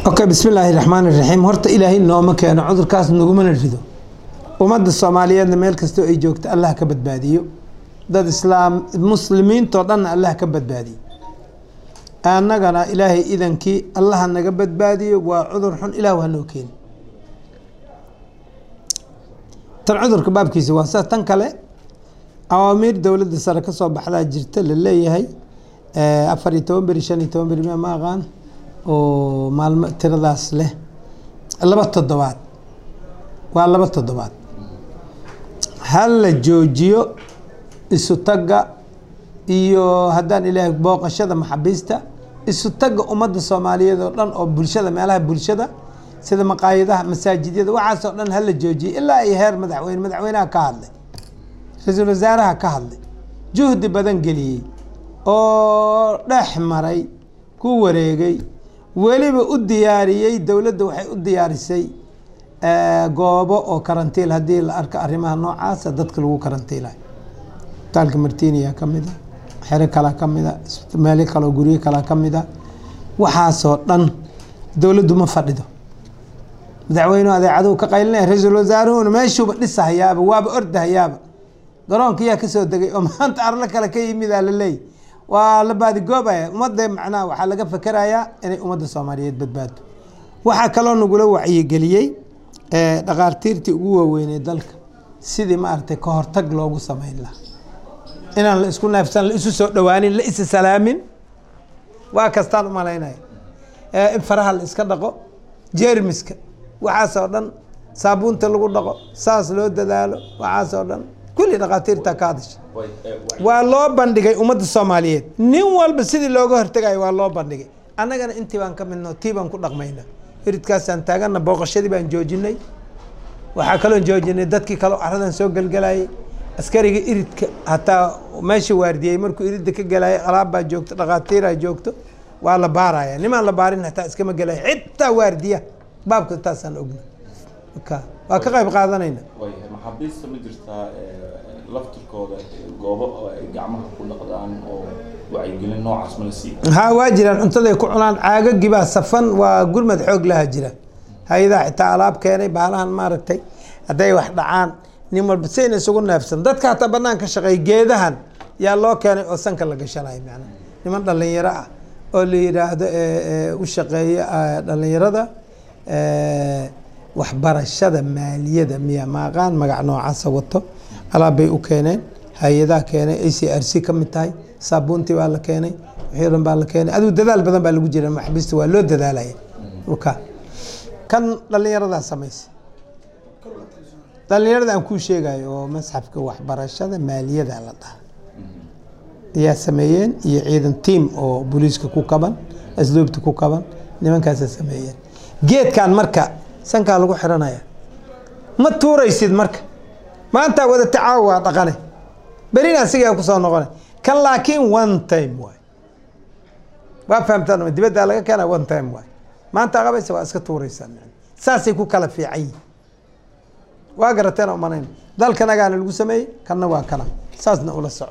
okay bismillaahi raxmaan iraxiim horta ilaahay nooma keeno cudurkaas nagumana rido ummadda soomaaliyeedna meel kastoo ay joogto allah ka badbaadiyo dad islaam muslimiintoo dhanna allah ka badbaadiyo annagana ilaahay idankii allaha naga badbaadiyo waa cudur xun ilaah waa noo keeni tan cudurka baabkiisa waa sa tan kale awaamiir dowladda sare kasoo baxdaa jirta la leeyahay afar iyo toban beri shan iyo toban beri ma aqaan oo maalmo tiradaas leh laba toddobaad waa laba toddobaad ha la joojiyo isu tagga iyo haddaan ilaahay booqashada maxabiista isu tagga ummadda soomaaliyeed oo dhan oo bulshada meelaha bulshada sida maqaayadaha masaajidyada waxaasoo dhan hala joojiyo ilaa ay heer madaxweyne madaxweynaha ka hadlay ra-iisul wasaaraha ka hadlay juhdi badan geliyey oo dhex maray ku wareegay weliba u diyaariyey dowladda waxay u diyaarisay goobo oo karantiil haddii la arko arrimaha noocaasa dadka lagu karantiilayo isbitaalka martiniya ka mid a xero kalaa ka mid a meelo kaleo guryo kalaa ka mid a waxaasoo dhan dowladdu ma fadhido madaxweynuhu adeecaduhu ka qaylinaya ra-iisul wasaaruhuna meeshuuba dhisahayaaba waaba ordahayaaba garoonka yaa kasoo degay oo maanta arlo kale ka yimidaa la leeyay waa la baadigoobaya ummadda macnaha waxaa laga fakerayaa inay ummadda soomaaliyeed badbaado waxaa kaloo nagula wacyigeliyey dhaqaartiirtii ugu waaweynay dalka sidii maaragtay ka hortag loogu sameyn lahaa inaan la isku neefsan la isu soo dhawaanin la isa salaamin waa kastaan umalaynaya in faraha la iska dhaqo jeermiska waxaasoo dhan saabuunta lagu dhaqo saas loo dadaalo waxaasoo dhan kulli dhaqaatiirta ka hadasha waa loo bandhigay ummadda soomaaliyeed nin walba sidii looga hortegayo waa loo bandhigay annagana intii baan ka midno tii baan ku dhaqmayna iridkaasaan taagana booqashadii baan joojinay waxaa kaloo joojinay dadkii kaloo caradan soo gelgelayay askariga iridka hataa meesha waardiyey markuu iridda ka gelayay alaabbaa joogto dhaqaatiiraa joogto waa la baaraya nimaan la baarin hataa iskama gelaya xitaa waardiya baabka taasaan ogna waa ka qayb qaadanayna maxaabiista ma jirtaa laftirkooda goobo oo ay gacmaha ku dhaqdaan oo wacyigelin noocaas ma la siiya ha waa jiraan cuntaday ku cunaan caagagibaa safan waa gurmad xoog laha jira hay-adaha xitaa alaab keenay baalahan maaragtay hadday wax dhacaan nin walba sayna isugu neefsan dadka hataa banaan ka shaqeey geedahan yaa loo keenay oo sanka la gashanayo macna niman dhalinyaro ah oo la yidhaahdo u shaqeeya dhalinyarada waxbarashada maaliyada miya maaqaan magac noocaasa wato alaab bay u keeneen hay-adaha keenay a c r c ka mid tahay saabuuntii baa la keenay wixii dhan baa la keenay adigu dadaal badan baa lagu jira maxabiista waa loo dadaalaya ka kan dhalinyaradaa samaysa dhalinyarada aan kuu sheegayo oo masxafka waxbarashada maaliyada la dhaha ayaa sameeyeen iyo ciidan tiam oo booliiska ku kaban asluubta ku kaban nimankaasa sameeyeen geedkan marka sankaa lagu xiranaya ma tuuraysid marka maanta wada tacaawo waa dhaqane berina asigaa kusoo noqona kan laakiin one time waay waa fahamtaan dibaddaa laga keena one time waay maanta qabaysa waa iska tuuraysaa saasay ku kala fiican yihin waa garateen umanayn dalkanagaana lagu sameeyey kanna waa kana saasna ula soco